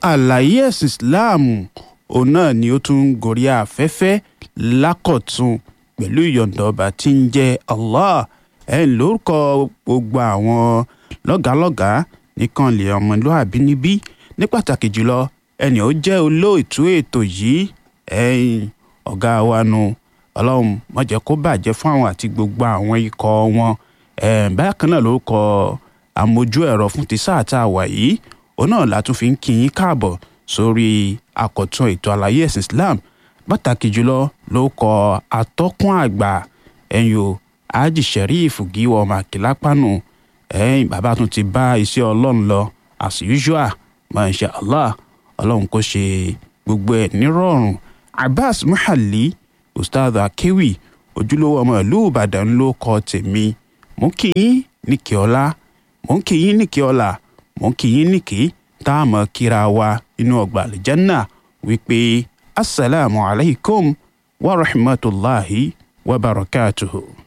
àlàyé ẹ̀sìn islam òun náà ni ó tún ń gorí afẹ́fẹ́ lákọ̀tún pẹ̀lú ìyọ̀ǹda ọba tí ń jẹ́ allah ẹ̀ ń lórúkọ gbogbo àwọn lọ́gàálọ́gàá nìkan lè ọmọlúàbí níbí ní pàtàkì jùlọ ẹni ó jẹ́ olóòtú ètò yìí ẹ̀yìn ọ̀gá wa nu ọlọ́run má jẹ́ kó bàjẹ́ fún àwọn àti gbogbo àwọn ikọ̀ wọn bákan náà lórúkọ àmójú ẹ̀rọ fún ti sáà tá a wà yìí òun náà la tún fi ń kí yín káàbọ̀ sórí àkọ́tún ètò àlàyé ẹ̀sìn islam pàtàkì jùlọ ló kọ atọ́kùn àgbà ẹ̀yìn o haji sheriff gíwọ́ ọmọ àkìlápánu ẹ̀yìn bàbá tún ti bá iṣẹ́ ọlọ́run lọ as usual masha allah ọlọ́run kò ṣe gbogbo ẹ̀ nírọ̀rùn abbas muhalli ustaz akewi ojúlówó ọmọ ìlú ìbàdàn ló kọ tèmi mò ń kí yín ní kí ọlá mò ń kí yín ní kí ọlá mò ń kí yín ní kí tá a mọ̀ kíra wa inú ọgbà àlìjánná wípé asalaamualeykum wa rahmatulahi wa barakatuhu.